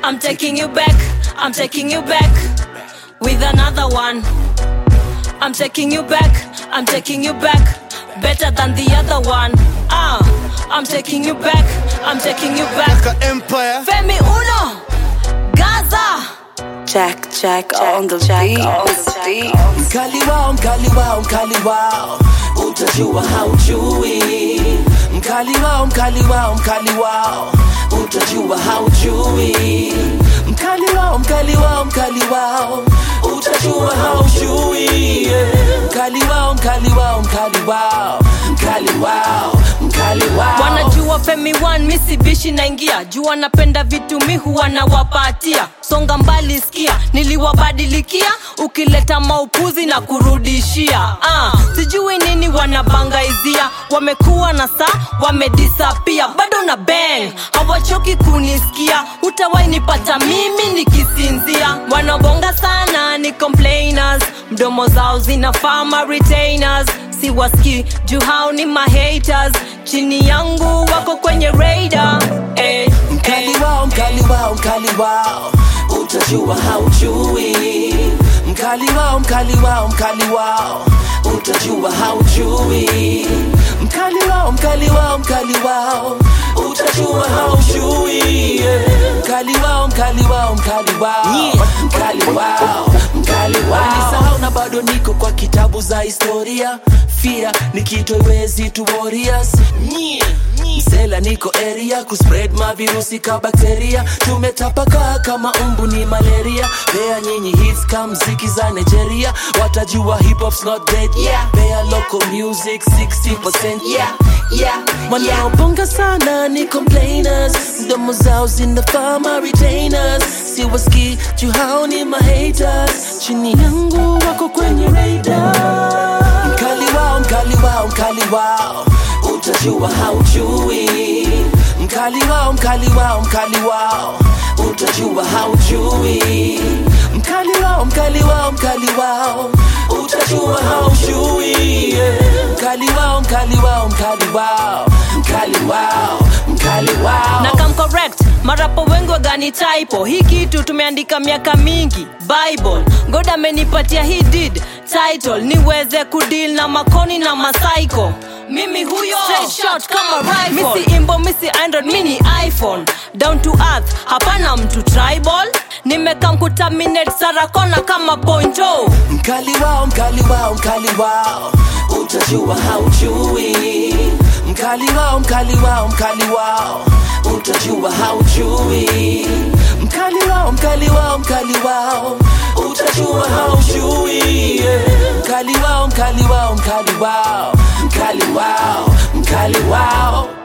I'm taking you back, I'm taking you back with another one. I'm taking you back, I'm taking you back better than the other one. Ah, I'm taking you back, I'm taking you back. Ka Empire Femi Uno, Gaza. Jack, Jack, on the Jack, on the beat. Mkali wao, mkali wao, mkali wao, utajua haujui. Mkali wao, mkali wao, mkali wao, utajua haujui. Mkali wao, mkali wao, mkali wao, utajua haujui. Yeah. Mkali wao, mkali wao, mkali wao, mkali wao, mkali wao. wanajua femi one misibishi naingia jua napenda vitu mi huwa nawapatia songa mbali skia niliwabadilikia ukileta maupuzi na kurudishia ah, sijui nini wanabangaizia wamekuwa na saa wamedisapia bado na bang hawachoki kunisikia utawainipata mimi nikisinzia wanabonga sana ni complainers mdomo zao zinafama retainers siwaski juu hao ni mahaters chini yangu wako kwenye radar eh, Mkali eh. wao, mkali wao, mkali wao, utajua haujui. Mkali wao, mkali wao, mkali wao, utajua haujui. Mkali wao, mkali wao, mkali wao, utajua haujui. Yeah. Mkali wao, mkali wao, mkali wao, mkali wao, mkali wao. Walisahau na bado niko kwa kitabu za historia. Fear ni kitu iwezi tu warriors. Msela niko area kuspread mavirusi ka bakteria tumetapakaa kama umbu ni malaria pea nyinyi hits ka mziki za nigeria watajua hip hop's not dead yeah. pea local music 60% yeah. Yeah. wanaobonga sana ni complainers mdomo zao zinafama retainers siwaski juu hao ni mahaters chini yangu wako kwenye radar mkali wao mkali wao mkali wao utajua haujui mkali wao mkali wao mkali wao utajua haujui mkali wao mkali wao mkali wao utajua haujui yeah. mkali wao mkali wao mkali wao mkali wao mkali wao na kam correct marapo wengi wagani typo hii kitu tumeandika miaka mingi bible god amenipatia hii did title niweze kudil na makoni na masaiko mimi huyo Straight shot kama rifle misi imbo misi android mini iphone down to earth hapana mtu tribal nimekam kutaminate sarakona kama pointo mkali wao mkali wao mkali wao utajua haujui mkali wao mkali wao mkali wao utajua haujui mkali wao mkali wao mkali wao utajua haujui yeah. mkali wao mkali wao mkali wao mkali wao mkali wao